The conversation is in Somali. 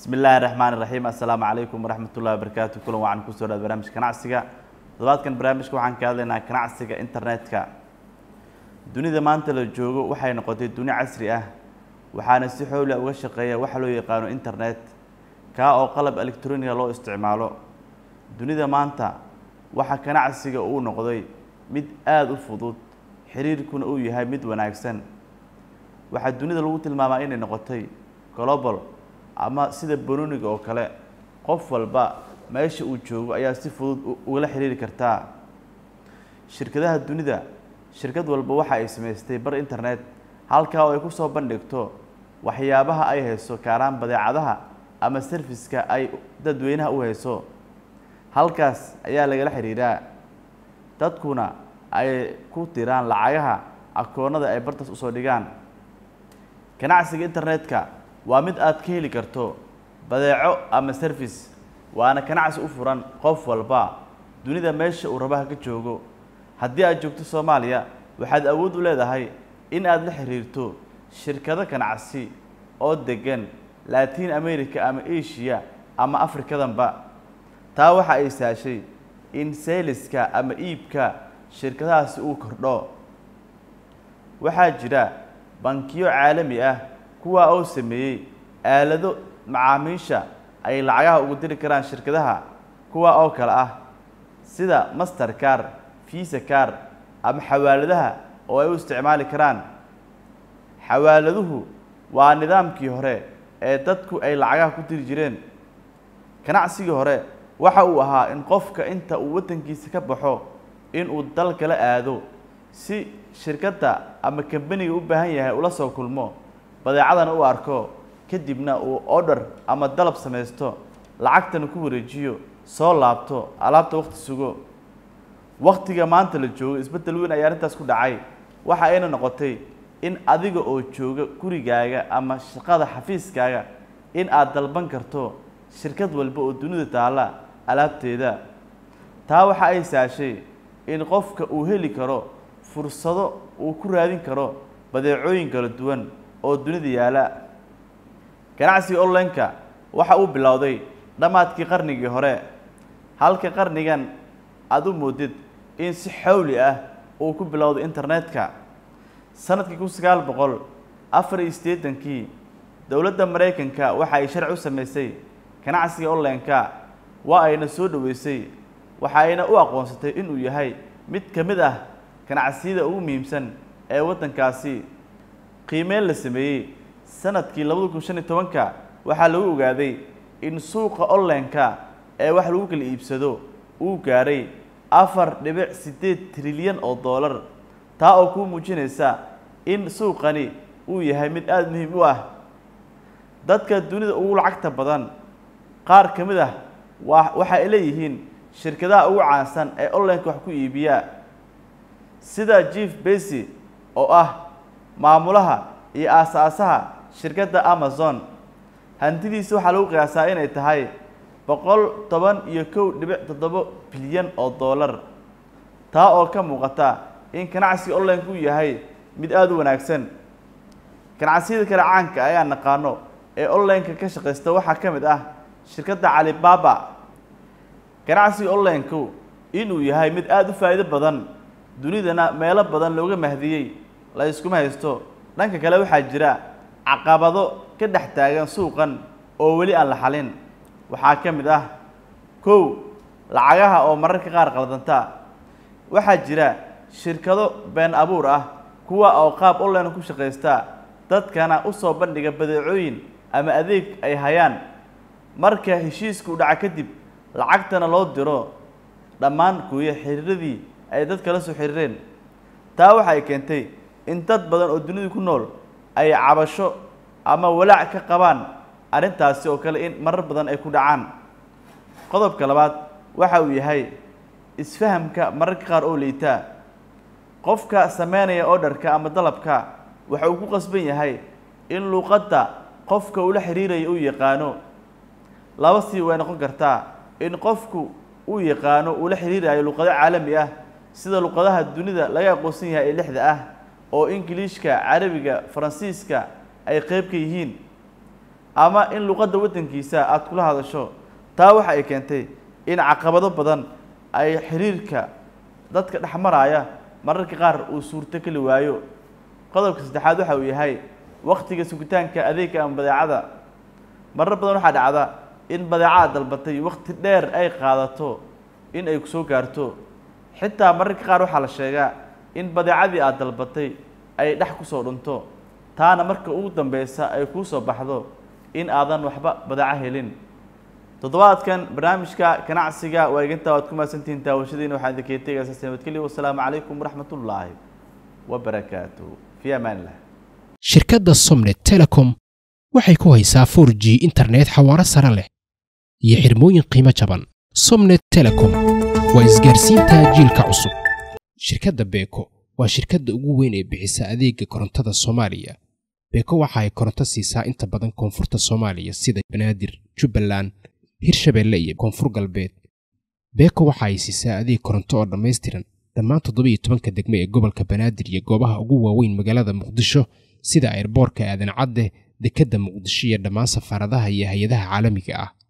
bismi illaahi raxmaan iraxiim assalaamu calaykum waraxmat ullahi wabarakaatu kulan wacan kusoo dhaad barnaamijka ganacsiga toddobaadkan barnaamijka waxaan ka hadlaynaa ganacsiga internetka dunida maanta la joogo waxay noqotay duni casri ah waxaana si xowla uga shaqeeya waxa loo yaqaano internet kaa oo qalab electroniga loo isticmaalo dunida maanta waxa ganacsiga uu noqday mid aada u fudud xiriirkuna uu yahay mid wanaagsan waxaa dunida lagu tilmaamaa inay noqotay global ama sida banoniga oo kale qof walba meesha uu joogo ayaa si fudud ugala xiriiri kartaa shirkadaha dunida shirkad walba waxa ay samaystay bar internet halkaa oo ay kusoo bandhigto waxyaabaha ay hayso kaaraan badeecadaha ama serviska ay dadweynaha u hayso halkaas ayaa lagala xiriiraa dadkuna ay ku diraan lacagaha akoonada ay bartaas usoo dhigaan ganacsiga internetka waa mid aad ka heli karto badeeco ama service waana ganacsi u furan qof walba dunida meesha uu rabaha ka joogo haddii aad joogto soomaaliya waxaad awood u leedahay in aad la xiriirto shirkado ganacsi oo degan latin america ama asia ama afrikadanba taa waxa ay saashay in sayliska ama iibka shirkadahaasi uu kordho waxaa jira bankiyo caalami ah kuwaa oo sameeyey aalado macaamiisha ay lacagaha ugu diri karaan shirkadaha kuwa oo kale ah sida master car visa car ama xawaaladaha oo ay u isticmaali karaan xawaaladuhu waa nidaamkii hore ee dadku ay lacagaha ku diri jireen ganacsigii hore waxa uu ahaa in qofka inta uu waddankiisa ka baxo inuu dal kala aado si shirkadda ama kambaniga u baahan yahay ula soo kulmo badeecadana u arko kadibna uu order ama dalab samaysto lacagtana ku wareejiyo soo laabto alaabta waqti sugo waktiga maanta la joogo isbeddel weyn ayaa arrintaas ku dhacay waxa ayna noqotay in adiga oo jooga gurigaaga ama shaqada xafiiskaaga in aad dalban karto shirkad walba oo dunida taalla alaabteeda taa waxa ay saashay in qofka uu heli karo fursado uu ku raadin karo badeecooyin kala duwan oo dunida yaala ganacsiga online-ka waxa uu bilowday dhammaadkii qarnigii hore halka qarnigan aada u moodid in si xawli ah uu ku bilowday internetka sanadkii kun sagaal boqol afar iyo siddeetankii dowladda maraykanka waxa ay sharci u samaysay ganacsiga online-ka waa ayna soo dhoweysay waxa ayna u aqoonsatay inuu yahay mid ka mid ah ganacsiyada ugu muhiimsan ee waddankaasi qiimeyn la sameeyey sanadkii labada kun shan iyo tobanka waxaa lagu ogaaday in suuqa online-ka ee wax lagu kala iibsado uu gaaray afar dhibic siddeed trilyan oo dollar taa oo kuu muujinaysa in suuqani uu yahay mid aada muhiim u ah dadka dunida ugu lacagta badan qaar ka mid ah waa waxa ay leeyihiin shirkadaha ugu caansan ee online-ka wax ku iibiya sida jeef besy oo ah maamulaha iyo aasaasaha shirkadda amazon hantidiisa waxaa lagu qiyaasaa inay tahay boqol toban iyo kow dhibic toddobo bilyan oo dollar taa oo ka muuqata in ganacsiga online-ku yahay mid aada u wanaagsan ganacsiyada kale caanka ayaa naqaano ee online-ka ka shaqaysta waxaa ka mid ah shirkadda calibaba ganacsiga online-ku inuu yahay mid aada u faa'iido badan dunidana meelo badan looga mahdiyey la iskuma haysto dhanka kale waxaa jira caqabado ka dhex taagan suuqan oo weli aan la xalin waxaa ka mid ah kow lacagaha oo mararka qaar qaldanta waxaa jira shirkado been abuur ah kuwa oo qaab online ku shaqaysta dadkana u soo bandhiga badeecooyin ama adeeg ay hayaan marka heshiiska u dhaca kadib lacagtana loo diro dhammaan gooye xiriiradii ay dadka la soo xiriireen taa waxa ay keentay in dad badan oo dunida ku nool ay cabasho ama walaac ka qabaan arrintaasi oo kale in marar badan ay ku dhacaan qodobka labaad waxa uu yahay isfahamka mararka qaar oo liitaa qofka sameynaya orderka ama dalabka waxa uu ku qasban yahay in luuqadda qofka ula xiriiraya uu yaqaano laba sii way noqon kartaa in qofku uu yaqaano uu la xiriirayo luuqado caalami ah sida luqadaha dunida laga aqoonsan yahay ee lixda ah oo ingiliishka carabiga faransiiska ay qeyb ka yihiin ama in luqadda waddankiisa aada kula hadasho taa waxa ay keentay in caqabado badan ay xiriirka dadka dhex maraya mararka qaar uu suurto keli waayo qodobka saddexaad waxa uu yahay waktiga sugitaanka adeegga ama badeecada marar badan waxaa dhacda in badeecada dalbatay wakti dheer ay qaadato in ay kusoo gaarto xitaa mararka qaar waxaa la sheegaa in badeecadii aada dalbatay ay dhex kusoo dhunto taana marka ugu dambeysa ay kuu soo baxdo in aadan waxba badeeco helin toddobaadkan barnaamijka ganacsiga waaginta waad ku mahadsantihiin daawashadiina waxaan idinkaga tegaysaa nabadgelyo wasalaamu calaykum waraxmat ullaahi wabarakaatuh fi amaan illah shirkadda somnet telecom waxay ku haysaa 4 g internet xawaaro sare leh iyo xirmooyin qiimo jaban somnet telecom waa isgaarsiinta jiilka cusub shirkadda beeko waa shirkadda ugu weyn ee bixisa adeega korontada soomaaliya beeko waxa ay koronto siisaa inta badan koonfurta soomaaliya sida banaadir jubbaland hirshabeelle iyo koonfur galbeed beeko waxa ay siisaa adeeg koronto oo dhammaystiran dhammaan toddobiyo tobanka degme ee gobolka banaadir iyo goobaha ugu waaweyn magaalada muqdisho sida airboorka aadan cadde dekedda muqdisho iyo dhammaan safaaradaha iyo hay-adaha caalamiga ah